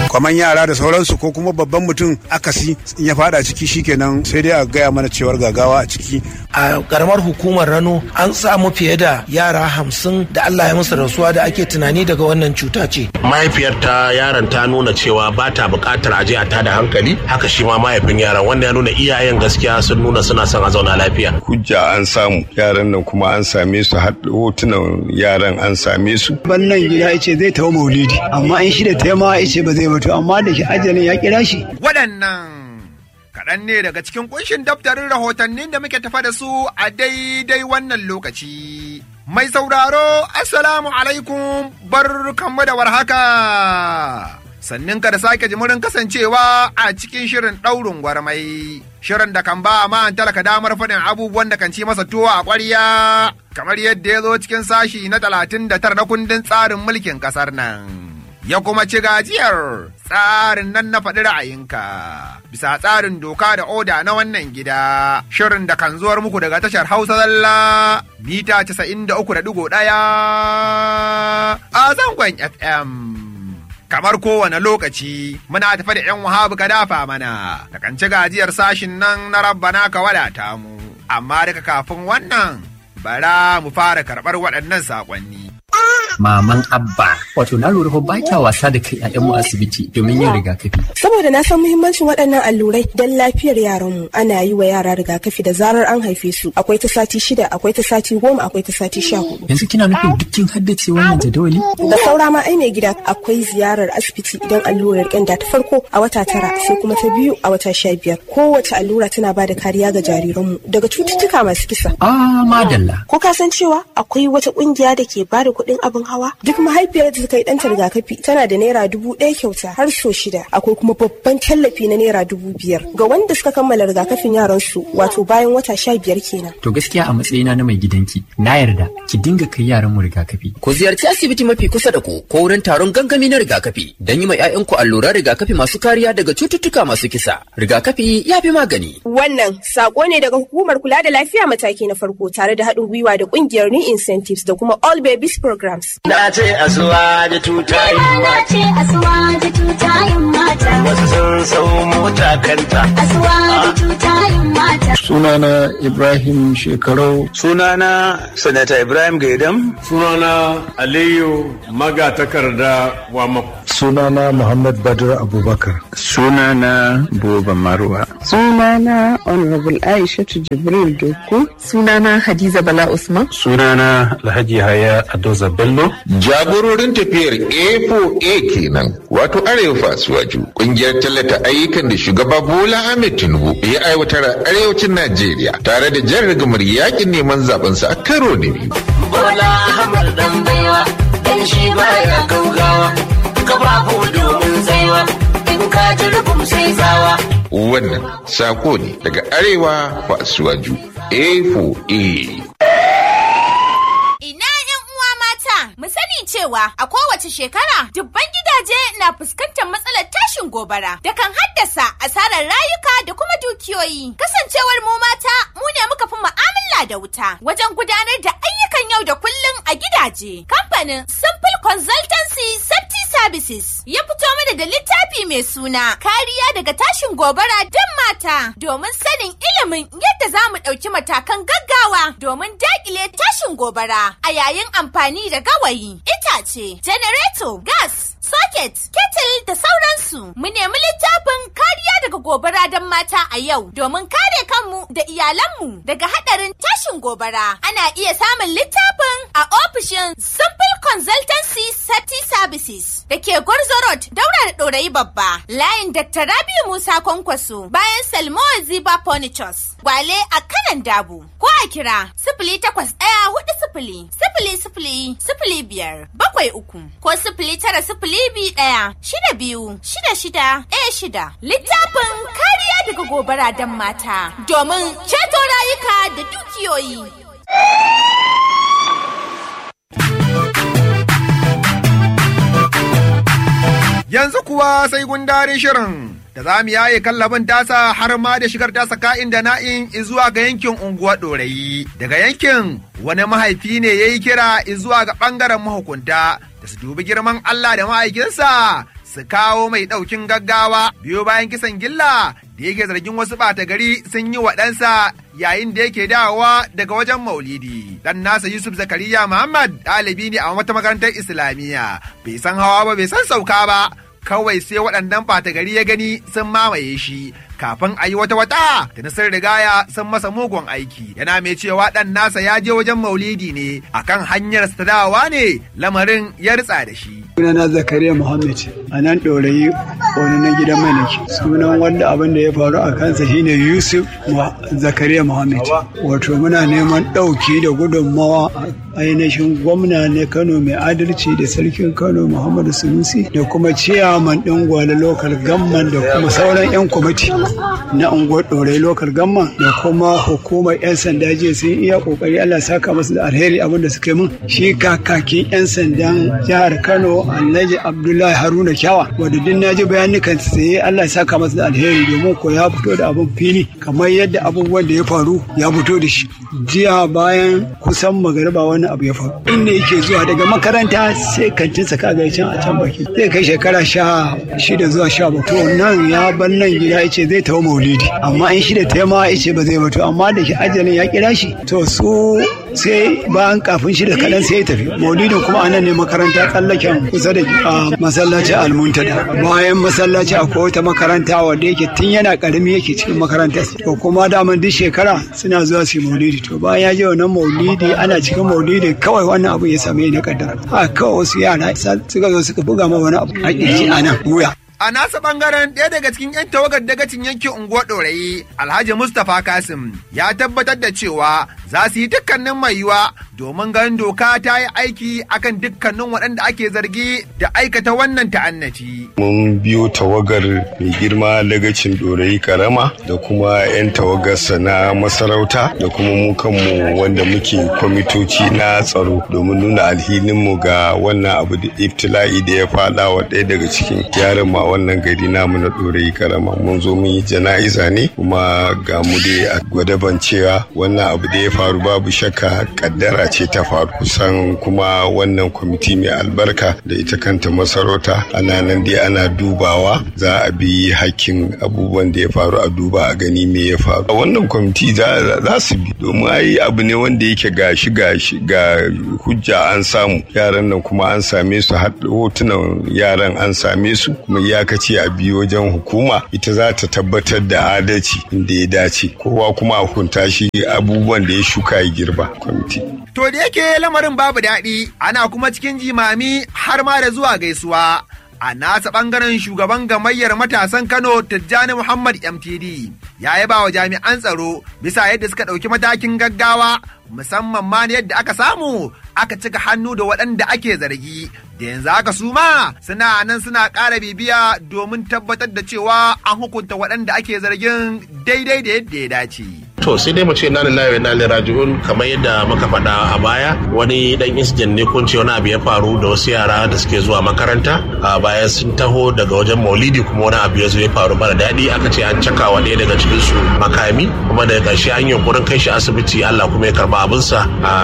kwaman yara da sauransu ko kuma babban mutum akasi in ya fada ciki shikenan sai dai a gaya mana cewar gagawa a ciki a karamar hukumar rano an samu fiye da yara hamsin da allah ya musu rasuwa da ake tunani daga wannan cuta ce mahaifiyar ta yaron ta nuna cewa ba ta buƙatar aje a tada hankali haka shi ma mahaifin yaron wanda ya nuna iyayen gaskiya sun nuna suna son a zauna lafiya hujja an samu yaran nan kuma an same su har hotunan yaran an same su bannan gida ya ce zai tawo maulidi amma in shi da taima ya ce ba zai mutu amma da shi ajalin ya kira shi waɗannan kaɗan ne daga cikin kunshin daftarin rahotannin da muke tafa da su a daidai wannan lokaci. Mai sauraro, Assalamu alaikum bar kanmu da warhaka. Sannin ka da sake jimurin kasancewa a cikin shirin ɗaurin gwarmai. Shirin da kan ba ma talaka damar faɗin abubuwan da kan ci masa tuwo a ƙwarya. Kamar yadda ya zo cikin sashi na talatin da tara na kundin tsarin mulkin ƙasar nan. ya kuma ci gajiyar tsarin nan na faɗi ra'ayinka bisa tsarin doka da oda na wannan gida shirin da kan zuwar muku daga tashar hausa zalla mita 93.1 a zangon fm kamar kowane lokaci muna tafi da 'yan wahabu ka dafa mana da kan ci gajiyar sashin nan na rabbana ka wadata mu amma daga kafin wannan bara mu fara karɓar waɗannan saƙonni maman abba wato na lura fa ba kya wasa da kai mu asibiti domin yin rigakafi saboda na san muhimmancin waɗannan allurai don lafiyar yaranmu ana yi wa yara rigakafi da zarar an haife su akwai ta sati shida akwai ta sati goma akwai ta sati sha hudu yanzu kina nufin dukkin haddace wannan jadawali da saura ma ai mai gida akwai ziyarar asibiti idan allurar ƙyanda ta farko a wata tara sai kuma ta biyu a wata sha biyar kowace allura tana ba da kariya ga jariranmu daga cututtuka masu kisa ah madalla ko ka san cewa akwai wata ƙungiya da ke ba da kuɗin abin hawa duk mahaifiyar da ta kai ɗanta rigakafi tana da naira dubu ɗaya kyauta har so shida akwai kuma babban tallafi na naira dubu biyar ga wanda suka kammala rigakafin yaran su wato bayan wata sha biyar kenan. to gaskiya a matsayina na mai gidanki na yarda ki dinga kai yaran mu rigakafi. ku ziyarci asibiti mafi kusa da ku ko wurin taron gangami na rigakafi don yi ma 'ya'yanku alluran rigakafi masu kariya daga cututtuka masu kisa rigakafi ya fi magani. wannan sako ne daga hukumar kula da lafiya mataki na farko tare da haɗin gwiwa da ƙungiyar new incentives da kuma all babies programs. Na ce asuwa da tutayin Na ce asuwa da tutayin mata. Wasu sun sau mota kanta. Asuwa da tutayin mata. Sunana Ibrahim Shekarau. Sunana Sanata Ibrahim Gaidam. Sunana Aliyu Magatakarda Wamako. Sunana Muhammad Badr Abubakar. Sunana Boba Marwa. Sunana Honorable Aisha Jibril Doku. Sunana Hadiza Bala Usman. Sunana Alhaji Haya Adoza Bello. Jagororin tafiyar A4A kenan wato Arewa Fasuwaju kungiyar tallata ayyukan da shugaba Bola Ahmed Tinubu ya aiwatar a arewacin Najeriya tare da jan rigamar yakin neman zabensa a karo na biyu. Bola Ahmed dan baiwa dan shi baya gaugawa kafafu domin tsaiwa in ka ji rubum sai zawa. Wannan sako ne daga Arewa Fasuwaju A4A. mu sani cewa a kowace shekara dubban gidaje na fuskantar matsalar tashin gobara da kan haddasa asarar rayuka da kuma dukiyoyi. Kasancewar mu mata mu ne muka fi mu'amala da wuta wajen gudanar da ayyukan yau da kullum a gidaje. Kamfanin Simple Consultancy Safety Services ya fito mana da littafi mai suna kariya daga tashin gobara don mata domin sanin ilimin yadda za mu ɗauki matakan gaggawa domin daƙile tashin gobara a yayin amfani da gawayi, itace, janareto, gas, socket, kettle da sauransu. Mu nemi littafin kariya daga gobara don mata a yau domin kare kanmu da iyalanmu daga haɗarin tashin gobara. Ana iya samun littafin a ofishin Simple Consultancy Safety Services da ke Gwarzo Road daura da ɗorayi babba. Layin Dr. Rabiu Musa Kwankwaso bayan Salmo Ziba Furnitures. Gwale a kanan dabu. Ko a kira sifili takwas ɗaya hudu sifili sifili sifili sifili biyar bakwai uku ko sifili tara sifili biyu ɗaya shida biyu shida shida ɗaya shida. Littafin kariya daga gobara don mata domin ceto rayuka da dukiyoyi. Yanzu kuwa sai gundarin shirin da za mu yaye kallabin tasa har ma da shigar tasa ka'in da na'in zuwa ga yankin unguwar ɗorayi. Daga yankin wani mahaifi ne ya yi kira zuwa ga ɓangaren mahukunta da su dubi girman Allah da ma'aikinsa su kawo mai ɗaukin gaggawa biyo bayan kisan gilla da yake zargin wasu ɓata gari sun yi wa ɗansa yayin da yake dawowa daga wajen maulidi. Dan nasa Yusuf Zakariya Muhammad ɗalibi ne a wata makarantar Islamiyya bai san hawa ba bai san sauka ba. Kawai sai waɗannan ɓata gari ya gani sun mamaye shi kafin a yi wata wata da na sun rigaya sun masa mugun aiki yana mai cewa ɗan nasa ya je wajen maulidi ne akan hanyar ta dawowa ne lamarin ya ritsa da shi. sunana zakariya muhammad a nan ɗorayi wani na gidan mai nake sunan wanda abin da ya faru a kansa shine yusuf zakariya muhammad wato muna neman ɗauki da gudunmawa ainihin gwamna na kano mai adalci da sarkin kano muhammadu sunusi da kuma ciyaman ɗin gwale lokal gamman da kuma sauran 'yan kwamiti na unguwar ɗorai lokal gamman da kuma hukumar 'yan sanda jiya sun iya ƙoƙari allah saka masu da alheri abin da suka yi min shi kakakin 'yan sandan jihar kano alhaji abdullahi haruna kyawa wadda duk na ji bayanukan sai allah saka masu da alheri domin ko ya fito da abin fili kamar yadda abubuwan da ya faru ya fito da shi jiya bayan kusan magariba wani abu ya faru inda yake zuwa daga makaranta sai kantin sa kaga can a can baki zai kai shekara sha shida zuwa sha bakwai nan ya bar nan gida yace zai tawo maulidi amma in shida ta ma yace ba zai ba to amma da shi ajalin ya kira shi to su sai bayan kafin shida kaɗan sai ya tafi maulidin kuma anan ne makaranta tsallaken kusa da masallacin almuntada bayan masallaci akwai wata makaranta wanda yake tun yana karami yake cikin makarantar to kuma daman duk shekara suna zuwa su maulidi to bayan ya je wannan maulidi ana cikin maulidi kawai wannan abu ya same ni na kaddara a kawai wasu yara suka zo suka buga ma wani abu a kirji a nan wuya A nasa bangaren ɗaya daga cikin 'yan tawagar dagacin yankin unguwar ɗorayi, Alhaji Mustapha Kasim ya tabbatar da cewa za su yi dukkanin mai yiwa domin ganin doka ta yi aiki akan dukkanin waɗanda ake zargi da aikata wannan ta'annaci. Mun biyo tawagar mai girma dagacin ɗorayi karama da kuma 'yan tawagarsa na masarauta da kuma mu kanmu wanda muke kwamitoci na tsaro domin nuna alhininmu ga wannan abu da iftila'i da ya faɗa wa ɗaya daga cikin yaran ma wannan gari namu na ɗorayi karama mun zo mun yi jana'iza ne kuma ga mu dai a gwadaban cewa wannan abu da ya faru babu shakka kaddara ce ta faru kusan kuma wannan kwamiti mai albarka da ita kanta masarauta ana nan dai ana dubawa za a bi hakkin abubuwan da ya faru a duba a gani me ya faru a wannan kwamiti za su bi domin ai abu ne wanda yake gashi gashi ga hujja an samu yaran nan kuma an same su hotunan yaran an same su kuma iyakaci a biyu wajen hukuma ita za ta tabbatar da adalci inda ya dace kowa kuma a hukunta shi abubuwan da ya shuka ya girba kwamiti. To da yake lamarin babu daɗi ana kuma cikin jimami har ma da zuwa gaisuwa. A nasa ɓangaren shugaban gamayyar matasan Kano Tijjani Muhammad MTD ya yaba wa jami'an tsaro bisa yadda suka ɗauki matakin gaggawa musamman ma yadda aka samu aka cika hannu da waɗanda ake zargi da yanzu haka su ma suna nan suna ƙara bibiya domin tabbatar da cewa an hukunta waɗanda ake zargin daidai da yadda ya dace. To sai dai mu ce na lillahi na raji'un kamar yadda muka faɗa a baya wani dan incident ne kun ce wani abu ya faru da wasu yara da suke zuwa makaranta a bayan sun taho daga wajen maulidi kuma wani abu ya zo ya faru mara daɗi aka ce an caka wa ɗaya daga cikin su makami kuma daga ƙarshe an yunkurin kai shi asibiti Allah kuma ya karba abinsa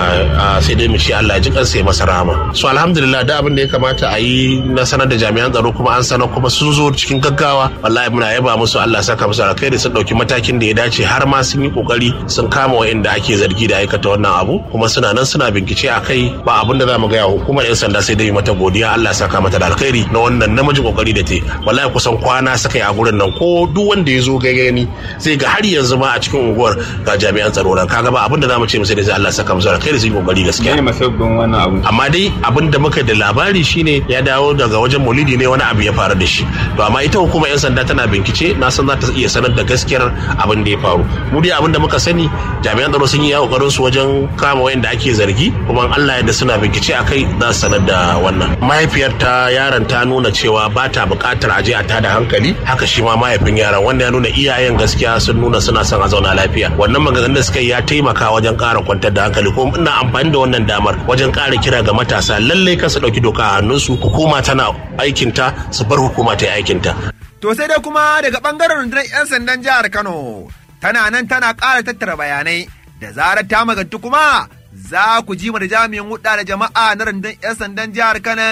sai dai mu ce Allah ya ji kansa ya masa rahama. So alhamdulillah da abin da ya kamata a yi na sanar da jami'an tsaro kuma an sanar kuma sun zo cikin gaggawa wallahi muna yaba musu Allah saka musu alkhairi sun ɗauki matakin da ya dace har ma sun yi kokari sun kama wa'inda ake zargi da aikata wannan abu kuma suna nan suna bincike a kai ba abin da za mu gaya hukumar yan sanda sai dai mata godiya Allah saka mata da alkhairi na wannan namiji kokari da te wallahi kusan kwana suka yi a gurin nan ko duk wanda ya zo gani sai ga har yanzu ma a cikin unguwar ga jami'an tsaro nan kaga ba abin da za mu ce musu da sai Allah saka musu alkhairi su yi kokari gaskiya ne masabbin wannan abu amma dai abin da muka da labari shine ya dawo daga wajen maulidi ne wani abu ya faru da shi to amma ita hukumar yan sanda tana bincike na san za ta iya sanar da gaskiyar abin da ya faru mu dai abin da muka sani jami'an tsaro sun yi yawo kokarin su wajen kama wayanda ake zargi kuma Allah yadda suna bincike a kai za su sanar da wannan mahaifiyar ta yaron ta nuna cewa ba ta buƙatar aje a tada hankali haka shi ma mahaifin yaron wanda ya nuna iyayen gaskiya sun nuna suna son a zauna lafiya wannan maganganun da suka yi ya taimaka wajen ƙara kwantar da hankali kuma ina amfani da wannan damar wajen ƙara kira ga matasa lallai kan su ɗauki doka a hannunsu hukuma tana aikinta su bar hukuma ta yi aikinta. To sai dai kuma daga ɓangaren rundunar 'yan sandan jihar Kano tana nan tana ƙara tattara bayanai da zarar ta magantu kuma za ku ji mu da jami'in hudda da jama'a na rundunar 'yan sandan jihar kanan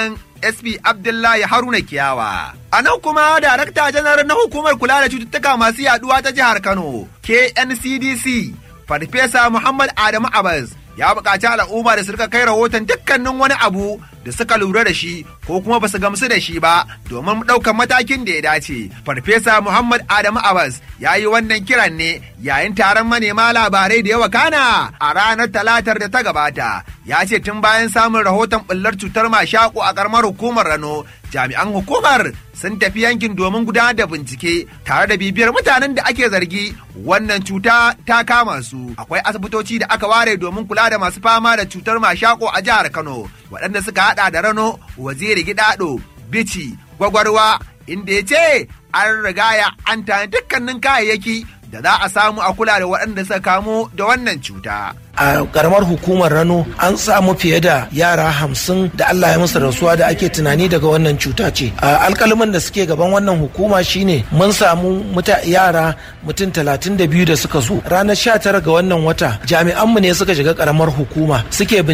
dsp abdullahi haruna kiyawa a nan kuma darakta janar na hukumar kula da cututtuka masu yaduwa ta jihar kano kncdc farfesa muhammad adamu abbas ya buƙaci al'umma da su rika kai rahoton dukkanin wani abu da suka lura da shi ko kuma ba su gamsu da shi ba domin ɗaukar matakin da ya dace. Farfesa Muhammad Adamu Abbas ya yi wannan kiran ne yayin taron manema labarai da yawa kana a ranar talatar da ta gabata. Ya ce tun bayan samun rahoton ɓullar cutar mashaƙo a ƙaramar hukumar Rano, jami'an hukumar sun tafi yankin domin gudanar da bincike tare da bibiyar mutanen da ake zargi wannan cuta ta kama su. Akwai asibitoci da aka ware domin kula da masu fama da cutar mashaƙo a jihar Kano, waɗanda suka hada da rano waziri gidado bici gwagwarwa inda ya ce an rigaya an tani dukkanin kayayyaki da za a samu a kula da waɗanda suka kamu da wannan cuta. a karamar hukumar rano an samu fiye da yara hamsin da Allah ya musu rasuwa da ake tunani daga wannan cuta ce a alkaliman da suke gaban wannan hukuma shine mun samu muta yara mutum talatin da biyu da suka zo ranar sha tara ga wannan wata jami'anmu ne suka shiga karamar hukuma suke